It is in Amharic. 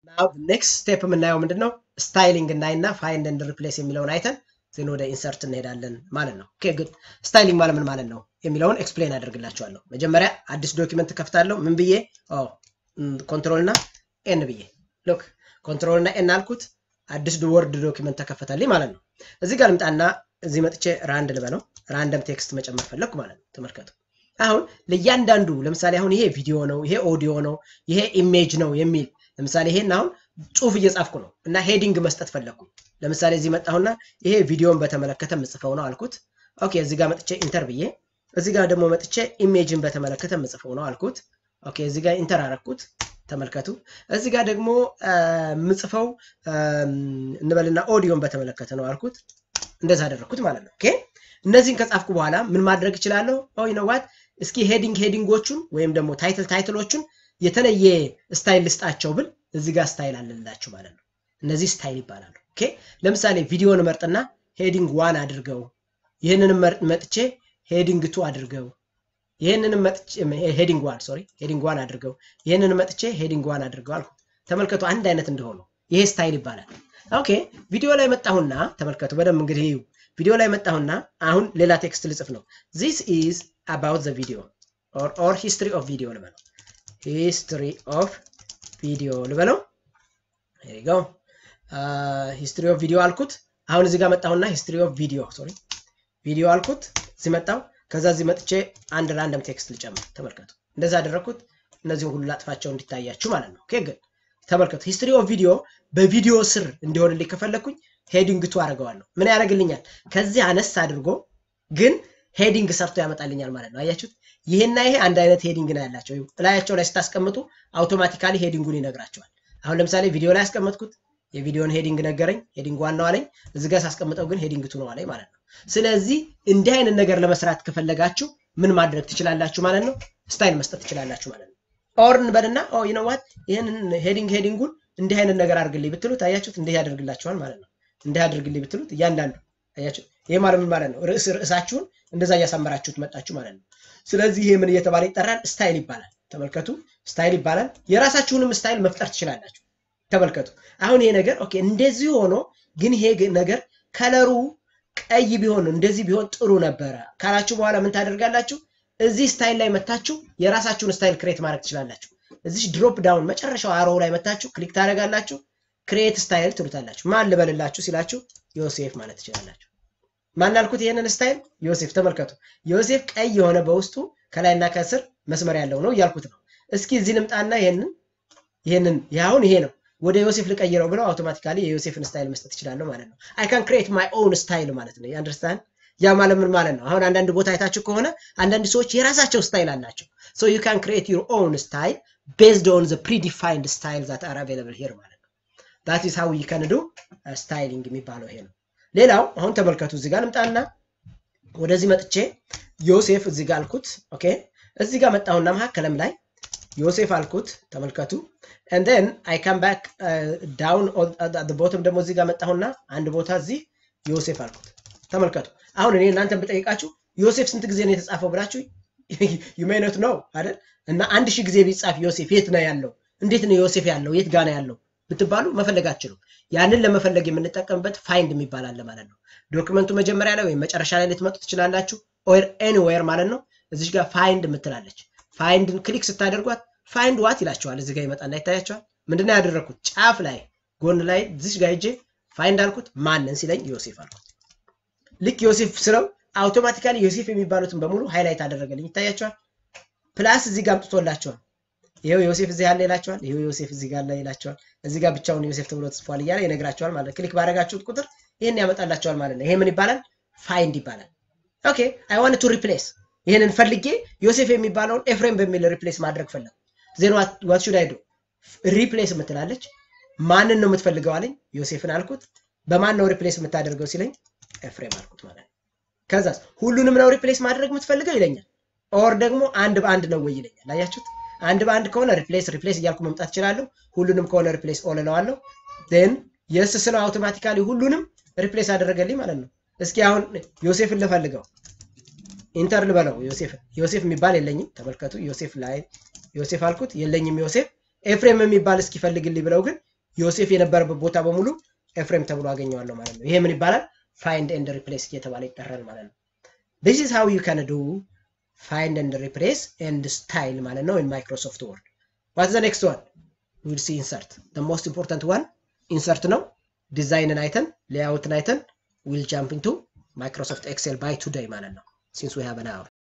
ኔክስት ስቴፕ የምናየው ምንድን ነው? ስታይሊንግ እናይና ፋይንድ ኤንድ ሪፕሌስ የሚለውን አይተን ዜን ወደ ኢንሰርት እንሄዳለን ማለት ነው። ኦኬ ጉድ። ስታይሊንግ ማለት ምን ማለት ነው የሚለውን ኤክስፕሌን አደርግላችኋለሁ። መጀመሪያ አዲስ ዶኪመንት ከፍታለሁ። ምን ብዬ ኮንትሮል እና ኤን ብዬ ሎክ ኮንትሮል እና ኤን አልኩት። አዲስ ወርድ ዶኪመንት ተከፈተልኝ ማለት ነው። እዚህ ጋር ልምጣና እዚህ መጥቼ ራንድ ልበለው። ራንደም ቴክስት መጨመር ፈለግኩ ማለት ነው። ተመልከቱ። አሁን ለእያንዳንዱ ለምሳሌ አሁን ይሄ ቪዲዮ ነው፣ ይሄ ኦዲዮ ነው፣ ይሄ ኢሜጅ ነው የሚል ለምሳሌ ይሄን አሁን ጽሁፍ እየጻፍኩ ነው እና ሄዲንግ መስጠት ፈለግኩ። ለምሳሌ እዚህ መጣሁና ይሄ ቪዲዮን በተመለከተ ምጽፈው ነው አልኩት። ኦኬ እዚህ ጋር መጥቼ ኢንተር ብዬ እዚህ ጋር ደግሞ መጥቼ ኢሜጅን በተመለከተ ምጽፈው ነው አልኩት። ኦኬ እዚህ ጋር ኢንተር አረኩት። ተመልከቱ። እዚህ ጋር ደግሞ ምጽፈው እንበልና ኦዲዮን በተመለከተ ነው አልኩት። እንደዛ አደረግኩት ማለት ነው። ኦኬ እነዚህን ከጻፍኩ በኋላ ምን ማድረግ እችላለሁ? ኦ ዩ ኖ ዋት እስኪ ሄዲንግ ሄዲንጎቹን ወይም ደግሞ ታይትል ታይትሎቹን የተለየ ስታይል ልስጣቸው ብል እዚህ ጋር ስታይል አለላችሁ ማለት ነው። እነዚህ ስታይል ይባላሉ። ኦኬ ለምሳሌ ቪዲዮን መርጥና ሄዲንግ ዋን አድርገው፣ ይህንንም መጥቼ ሄዲንግ ቱ አድርገው፣ ይህንንም መጥቼ ሄዲንግ ዋን ሶሪ ሄዲንግ ዋን አድርገው፣ ይህንንም መጥቼ ሄዲንግ ዋን አድርገው አልኩ። ተመልከቱ አንድ አይነት እንደሆኑ ይሄ ስታይል ይባላል። ኦኬ ቪዲዮ ላይ መጣሁና ተመልከቱ በደንብ እንግዲህ ቪዲዮ ላይ መጣሁና አሁን ሌላ ቴክስት ልጽፍ ነው። ዚስ ኢዝ አባውት ዘ ቪዲዮ ኦር ሂስትሪ ኦፍ ቪዲዮ ልበለው ሂስትሪ ኦፍ ቪዲዮ ልበለው ሪጋው ሂስትሪ ኦፍ ቪዲዮ አልኩት። አሁን እዚህ ጋር መጣሁና ሂስትሪ ኦፍ ቪዲዮ ሶሪ ቪዲዮ አልኩት። እዚህ መጣሁ። ከዛ እዚህ መጥቼ አንድ ራንደም ቴክስት ልጨምር። ተመልከቱ፣ እንደዛ አደረግኩት። እነዚህን ሁሉ ላጥፋቸው እንዲታያችሁ ማለት ነው። ኦኬ ግን ተመልከቱ፣ ሂስትሪ ኦፍ ቪዲዮ በቪዲዮ ስር እንዲሆንልኝ ከፈለግኩኝ ሄዲንግ ቱ አደርገዋለሁ። ምን ያደርግልኛል? ከዚህ አነስ አድርጎ ግን ሄዲንግ ሰርቶ ያመጣልኛል ማለት ነው። አያችሁት? ይሄና ይሄ አንድ አይነት ሄዲንግ ነው ያላቸው። እላያቸው ላይ ስታስቀምጡ አውቶማቲካሊ ሄዲንጉን ይነግራቸዋል። አሁን ለምሳሌ ቪዲዮ ላይ ያስቀመጥኩት የቪዲዮን ሄዲንግ ነገረኝ፣ ሄዲንግ ዋናው አለኝ። እዚህ ጋር ሳስቀምጠው ግን ሄዲንግ ቱ ነው አለኝ ማለት ነው። ስለዚህ እንዲህ አይነት ነገር ለመስራት ከፈለጋችሁ ምን ማድረግ ትችላላችሁ ማለት ነው? ስታይል መስጠት ትችላላችሁ ማለት ነው። ኦር እንበልና ኦ ዩ ኖ ዋት ይህንን ሄዲንግ ሄዲንጉን እንዲህ አይነት ነገር አድርግልኝ ብትሉት አያችሁት፣ እንዲህ ያደርግላችኋል ማለት ነው። እንዲህ አድርግልኝ ብትሉት እያንዳንዱ አያችሁት። ይሄ ማለት ምን ማለት ነው? ርዕስ ርዕሳችሁን እንደዛ እያሳመራችሁት መጣችሁ ማለት ነው። ስለዚህ ይሄ ምን እየተባለ ይጠራል? ስታይል ይባላል። ተመልከቱ፣ ስታይል ይባላል። የራሳችሁንም ስታይል መፍጠር ትችላላችሁ። ተመልከቱ። አሁን ይሄ ነገር ኦኬ፣ እንደዚህ ሆኖ ግን ይሄ ነገር ከለሩ ቀይ ቢሆን እንደዚህ ቢሆን ጥሩ ነበረ ካላችሁ በኋላ ምን ታደርጋላችሁ? እዚህ ስታይል ላይ መታችሁ የራሳችሁን ስታይል ክሬት ማድረግ ትችላላችሁ። እዚህ ድሮፕ ዳውን መጨረሻው አሮው ላይ መታችሁ ክሊክ ታደርጋላችሁ። ክሬት ስታይል ትሉታላችሁ። ማን ልበልላችሁ ሲላችሁ ዮሴፍ ማለት ትችላላችሁ። ማን አልኩት? ይሄንን ስታይል ዮሴፍ። ተመልከቱ፣ ዮሴፍ ቀይ የሆነ በውስጡ ከላይና ከስር መስመር ያለው ነው እያልኩት ነው። እስኪ እዚህ ልምጣና ይሄንን ይሄንን ያሁን ይሄ ነው ወደ ዮሴፍ ልቀይረው ብለው አውቶማቲካሊ የዮሴፍን ስታይል መስጠት እችላለሁ ማለት ነው። አይ ካን ክሬት ማይ ኦውን ስታይል ማለት ነው። አንደርስታንድ? ያ ማለት ምን ማለት ነው? አሁን አንዳንድ ቦታ አይታችሁ ከሆነ አንዳንድ ሰዎች የራሳቸው ስታይል አላቸው። ሶ ዩ ካን ክሬት ዩር ኦውን ስታይል ቤዝድ ኦን ዘ ፕሪዲፋይንድ ስታይል ዛት አር አቬለብል ሂር ማለት ነው። ዳት ኢዝ ሃው ዩ ካን ዱ ስታይሊንግ የሚባለው ይሄ ነው። ሌላው አሁን ተመልከቱ፣ እዚህ ጋር ልምጣና ወደዚህ መጥቼ ዮሴፍ እዚህ ጋር አልኩት። ኦኬ እዚህ ጋር መጣሁና መካከለም ላይ ዮሴፍ አልኩት። ተመልከቱ and then I come back uh, down at the bottom ደግሞ እዚህ ጋር መጣሁና አንድ ቦታ እዚህ ዮሴፍ አልኩት። ተመልከቱ አሁን እኔ እናንተን ብጠይቃችሁ ዮሴፍ ስንት ጊዜ ነው የተጻፈው ብላችሁ you may not know አይደል? እና አንድ ሺህ ጊዜ ቢጻፍ ዮሴፍ የት ነው ያለው? እንዴት ነው ዮሴፍ ያለው? የት ጋር ነው ያለው ብትባሉ መፈለግ አትችሉም። ያንን ለመፈለግ የምንጠቀምበት ፋይንድ የሚባል አለ ማለት ነው። ዶክመንቱ መጀመሪያ ላይ ወይም መጨረሻ ላይ ልትመጡ ትችላላችሁ። ኦር ኤኒዌር ማለት ነው። እዚች ጋር ፋይንድ የምትላለች ፋይንድን ክሊክ ስታደርጓት ፋይንድ ዋት ይላቸዋል። እዚህ ጋር ይመጣና ይታያቸዋል። ምንድነው ያደረግኩት? ጫፍ ላይ ጎን ላይ እዚች ጋር ሂጄ ፋይንድ አልኩት። ማንን ሲለኝ ዮሴፍ አልኩት። ልክ ዮሴፍ ስለው አውቶማቲካሊ ዮሴፍ የሚባሉትን በሙሉ ሃይላይት አደረገልኝ። ይታያቸዋል። ፕላስ እዚህ ጋር አምጥቶላቸዋል። ይሄው ዮሴፍ እዚህ ያለ ይላቸዋል። ይሄው ዮሴፍ እዚህ ጋር ላይ ይላቸዋል። እዚህ ጋር ብቻውን ዮሴፍ ተብሎ ተጽፏል እያለ ይነግራቸዋል ማለት ክሊክ ባደረጋችሁት ቁጥር ይህን ያመጣላቸዋል ማለት ነው። ይሄ ምን ይባላል? ፋይንድ ይባላል። ኦኬ አይ ዋንት ቱ ሪፕሌስ ይህንን ፈልጌ ዮሴፍ የሚባለውን ኤፍሬም በሚል ሪፕሌስ ማድረግ ፈለጉ። ዜን ዋት ሹድ አይ ዱ ሪፕሌስ የምትላለች ማንን ነው የምትፈልገው አለኝ። ዮሴፍን አልኩት። በማን ነው ሪፕሌስ የምታደርገው ሲለኝ ኤፍሬም አልኩት ማለት ነው። ከዛስ ሁሉንም ነው ሪፕሌስ ማድረግ የምትፈልገው ይለኛል። ኦር ደግሞ አንድ በአንድ ነው ወይ ይለኛል። አያችሁት? አንድ በአንድ ከሆነ ሪፕሌስ ሪፕሌስ እያልኩ መምጣት እችላለሁ። ሁሉንም ከሆነ ሪፕሌስ ኦል እለዋለሁ። ን የስ ስለው አውቶማቲካሊ ሁሉንም ሪፕሌስ አደረገልኝ ማለት ነው። እስኪ አሁን ዮሴፍን ልፈልገው ኢንተር ልበለው ዮሴፍ ዮሴፍ የሚባል የለኝም። ተመልከቱ ዮሴፍ ላይ ዮሴፍ አልኩት የለኝም ዮሴፍ ኤፍሬም የሚባል እስኪፈልግልኝ ብለው ግን ዮሴፍ የነበረበት ቦታ በሙሉ ኤፍሬም ተብሎ አገኘዋለሁ ማለት ነው። ይሄ ምን ይባላል? ፋይንድ ኤንድ ሪፕሌስ እየተባለ ይጠራል ማለት ነው። ዲስ ኢዝ ሃው ዩ ካን ዱ ፋይንድ ኤንድ ሪፕሌስ ኤንድ ስታይል ማለት ነው ኢን ማይክሮሶፍት ወርድ። ዋት ዘ ኔክስት ዋን ዊል ሲ ኢንሰርት። ዘ ሞስት ኢምፖርታንት ዋን ኢንሰርት ነው። ዲዛይንን አይተን ሌአውትን አይተን ዊል ጃምፕ ኢንቱ ማይክሮሶፍት ኤክሴል ባይ ቱዴይ ማለት ነው ሲንስ ዊ ሃቭ አን አወር